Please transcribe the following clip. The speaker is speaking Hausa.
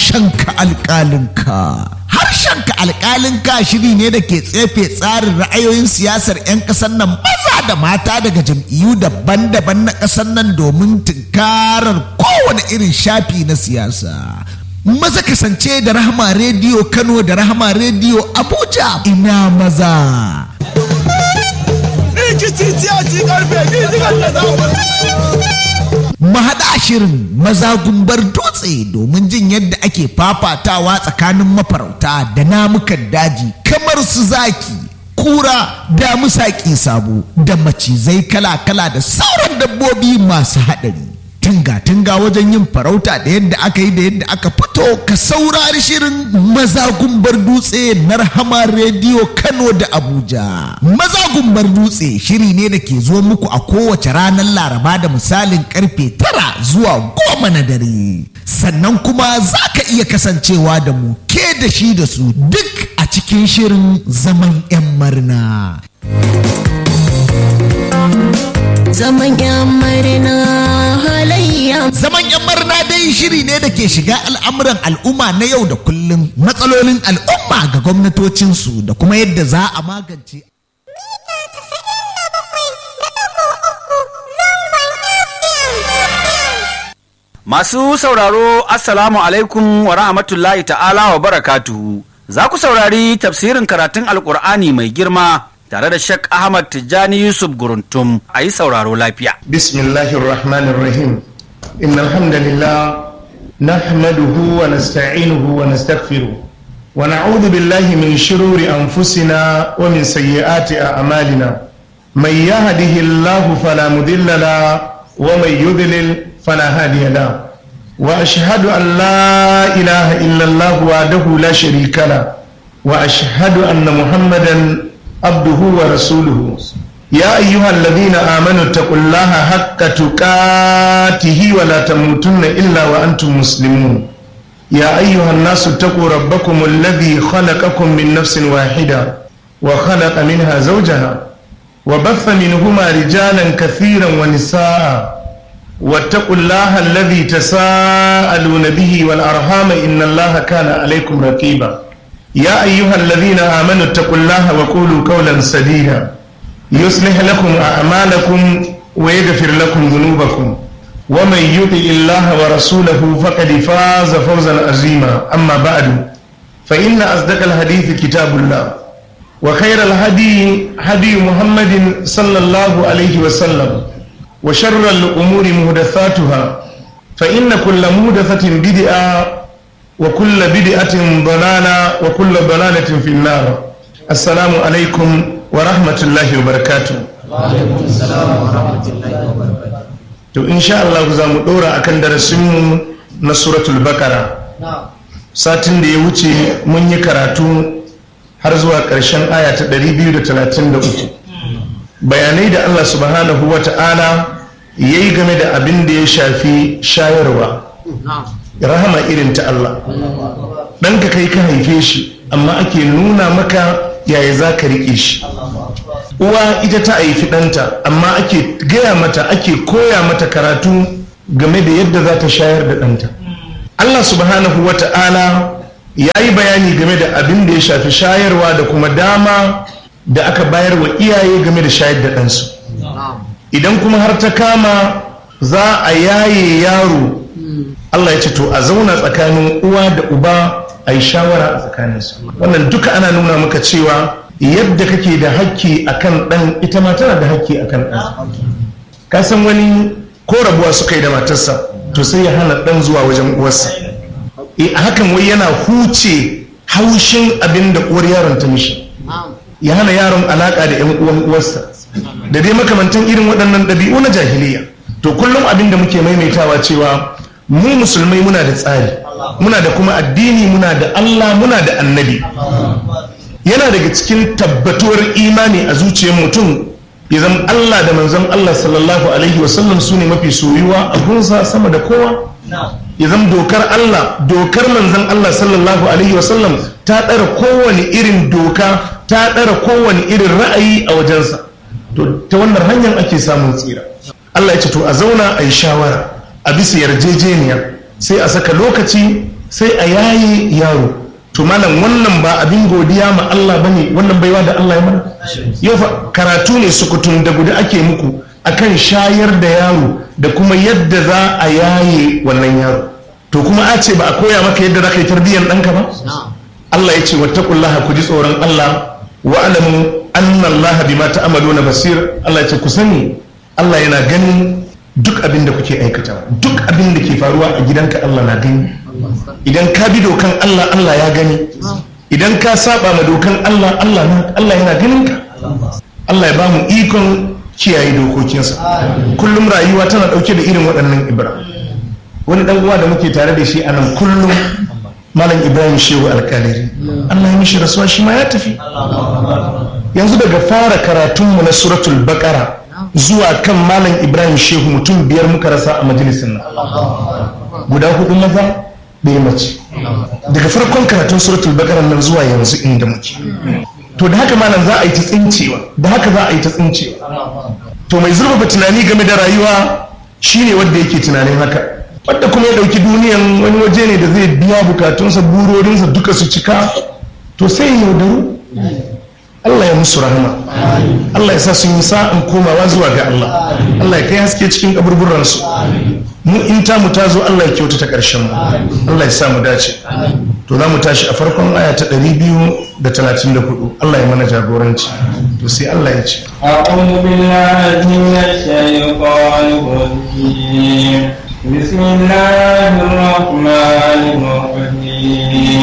harshenka alƙalinka. Harshenka alƙalinka shiri ne da ke tsefe tsarin ra'ayoyin siyasar 'yan ƙasar nan maza da mata daga jam'iyyu daban-daban na ƙasar nan domin tunkarar kowane irin shafi na siyasa. Maza kasance da Rahama Rediyo Kano da Rahama Rediyo Abuja ina maza. Mahaɗa shirin maza gumbar dutse domin jin yadda ake fafatawa tsakanin mafarauta da namukan daji kamar su zaki, kura, da musaƙi sabo da macizai kala-kala da sauran dabbobi masu haɗari. Tunga-tunga wajen yin farauta da yadda aka yi da yadda aka fito ka saurari shirin maza gumbar dutse na rahama rediyo Kano da Abuja. Maza gumbar dutse shiri ne da ke zo muku a kowace ranar Laraba da misalin karfe tara zuwa goma na dare. Sannan kuma za ka iya kasancewa da mu ke da shi da su duk a cikin shirin zaman 'yan marna. Zaman yan marina halayya. Zaman 'yan marna dai shiri ne da ke shiga al'amuran al'umma na yau da kullum matsalolin al'umma ga gwamnatocinsu da kuma yadda za a magance. Masu sauraro Assalamu alaikum wa rahmatullahi ta'ala wa barakatuhu. Za ku saurari tafsirin karatun Alƙur'ani mai girma tare da Sheikh Ahmad Tijjani Yusuf Guruntum a yi sauraro lafiya. بسم الله الرحمن الرحيم إن الحمد لله نحمده ونستعينه ونستغفره ونعوذ بالله من شرور أنفسنا ومن سيئات أعمالنا من يهده الله فلا مضل له ومن يضلل فلا هادي له وأشهد أن لا إله إلا الله وحده لا شريك له وأشهد أن محمدا عبده ورسوله يا أيها الذين آمنوا اتقوا الله حق تقاته ولا تموتن إلا وأنتم مسلمون يا أيها الناس اتقوا ربكم الذي خلقكم من نفس واحدة وخلق منها زوجها وبث منهما رجالا كثيرا ونساء واتقوا الله الذي تساءلون به والأرحام إن الله كان عليكم رقيبا يا أيها الذين آمنوا اتقوا الله وقولوا قولا سديدا يصلح لكم أعمالكم ويغفر لكم ذنوبكم ومن يطع الله ورسوله فقد فاز فوزا عظيما أما بعد فإن أصدق الحديث كتاب الله وخير الهدي هدي محمد صلى الله عليه وسلم وشر الأمور محدثاتها فإن كل محدثة بدعة وكل بدعة ضلالة وكل ضلالة في النار السلام عليكم ورحمة الله وبركاته to insha Allah za mu ɗora akan darasinmu na suratul bakara satin da ya wuce mun yi karatu har zuwa ƙarshen aya ta 233 bayanai da Allah subhanahu wa ta'ala ya yi game da abin da ya shafi shayarwa rahama irin ta Allah ɗanka kai ka haife shi amma ake nuna maka yaya za ka riƙe shi uwa ita ta haifi ɗanta amma ake gaya mata ake koya mata karatu game da yadda za ta shayar da ɗanta Allah subhanahu wa ta'ala ya yi bayani game da abin da ya shafi shayarwa da kuma dama da aka bayar wa iyaye game da shayar da ɗansu idan kuma har ta kama za a yaye yaro Allah ya ce to a zauna tsakanin uwa da uba a yi shawara a tsakaninsu wannan duka ana nuna maka cewa yadda kake da hakki akan ɗan ita ma tana da hakki akan ɗan ka san wani ko rabuwa suka yi da matarsa to sai ya hana ɗan zuwa wajen uwarsa e hakan wai yana huce haushin abin da uwar yaron ta mishi ya hana yaron alaka da yan uwan uwarsa da dai makamantan irin waɗannan ɗabi'u na jahiliya to kullum abin da muke maimaitawa cewa mu musulmai muna da tsari muna da kuma addini muna da Allah muna da annabi yana daga cikin tabbatuwar imani a zuciyar mutum ya zama Allah da manzon Allah sallallahu alaihi wasallam su ne mafi soyuwa a gunsa sama da kowa ya zama dokar Allah dokar manzon Allah sallallahu alaihi wasallam ta ɗara kowane irin doka ta ɗara kowane irin ra'ayi a wajensa to ta wannan hanyar ake samun tsira Allah ya ce to a zauna a yi shawara a bisa yarjejeniya sai a saka lokaci sai a yaye yaro to malam wannan ba abin godiya ma Allah bane wannan baiwa da Allah ya mana yau fa karatu ne sukutun da guda ake muku akan shayar da yaro da kuma yadda za a yaye wannan yaro to kuma a ce ba a koya maka yadda za ka yi tarbiyyar ɗanka ba Allah ya ce wattaqullaha ku ji tsoron Allah wa alamu anna Allah bima ta'maluna basir Allah ya ce ku sani Allah yana ganin duk abin da kuke aikata duk abin da ke faruwa a gidanka Allah na gani idan ka bi dokan Allah Allah ya gani idan ka saba ma dokan Allah Allah Allah yana ganin ka Allah ya ba mu ikon kiyaye dokokinsa kullum rayuwa tana dauke da irin waɗannan ibra wani dan uwa da muke tare da shi a nan kullum malam ibrahim shehu alkaliri Allah ya mishi rasuwa shi ma ya tafi yanzu daga fara karatunmu na suratul baqara zuwa kan malam ibrahim shehu mutum biyar muka rasa a majalisin nan guda hudu maza ɗaya mace daga farkon karatun suratul baqara nan zuwa yanzu inda muke to da haka malam za a yi ta tsincewa da haka za a yi ta tsincewa to mai zurfafa tunani game da rayuwa shine wanda yake tunanin haka wadda kuma ya dauki duniyan wani waje ne da zai biya bukatunsa burorinsa duka su cika to sai ya yaudaru Allah ya musu rahama Allah ya sa sun yi sa'in komawa zuwa ga Allah Allah ya kai haske cikin kaburburansu mu in ta mu ta zo Allah ya kyautata ƙarshen mu Allah ya sa mu dace to za mu tashi a farkon aya ta 234 Allah ya mana jagoranci to sai Allah ya ce أعوذ بالله من الشيطان الرجيم بسم الله الرحمن الرحيم